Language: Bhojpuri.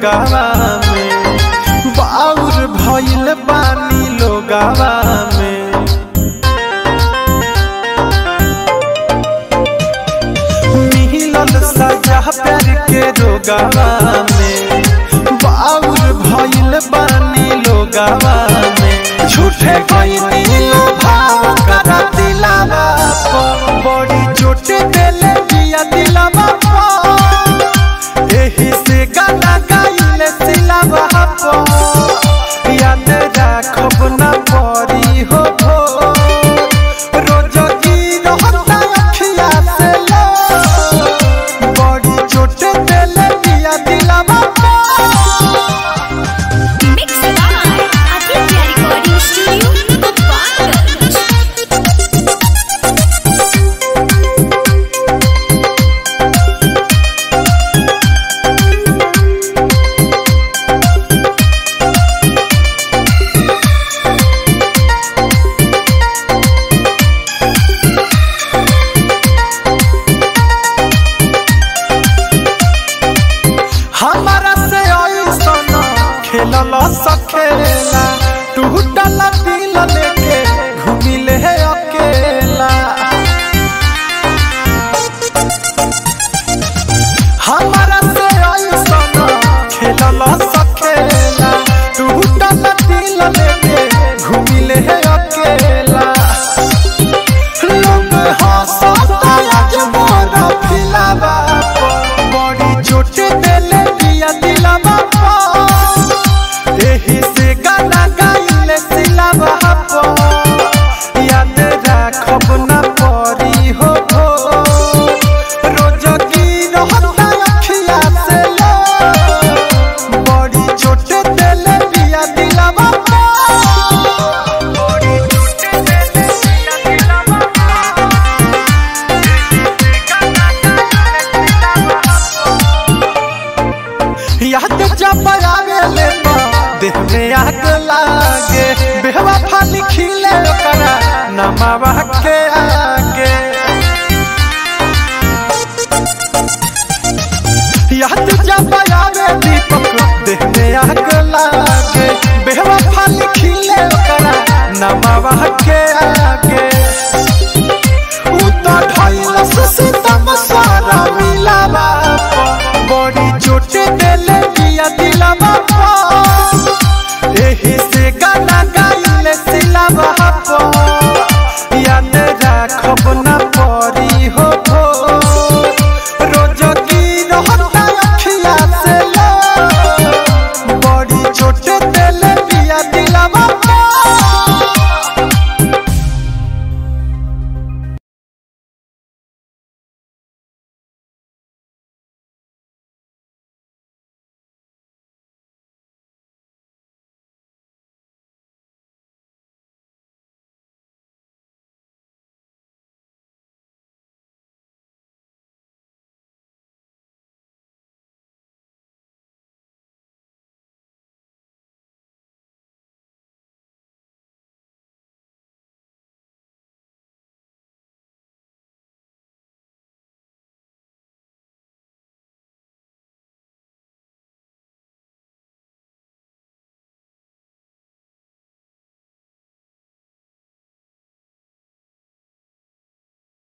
रोगावा में बाउर भइल बानी लोगावा में मिलल सजा प्यार के रोगावा में बाउर भइल बानी लोगावा में झूठे गईनी भाव करा दिलावा पर बड़ी चोट देले दिया दिलावा पर एही से गाना गाइले सिलावा पर याद राखब ना परी हो भो रोज जी रहता अखिया से लो बड़ी चोट देले दिया दिलावा पर Mixed by Aditya Recording Studio, Gopalganj. हमारा से ऐसन खेलल सखेला टूटल दिल लेके घूमिले अकेला हमारा से ऐसन खेलल सखेला टूटल दिल लेके घूमिले अकेला लोग हंसता आज मोर फिलावा पर बड़ी चोट देले दिया दिलावा पर एही से गाना गाइले सिलावा पर याद राखब ना परी हो भो रोज की रहता अखिया से लो बड़ी चोट देले दिया दिलावा पर बड़ी चोट देले दिया दिलावा याद जब आवे ले तो देह में आग लागे बेहवा फाली खिले ओकरा नमावा के आगे याद जब आवे दीपक देह में आग लागे बेहवा फाली खिले ओकरा नमावा के आगे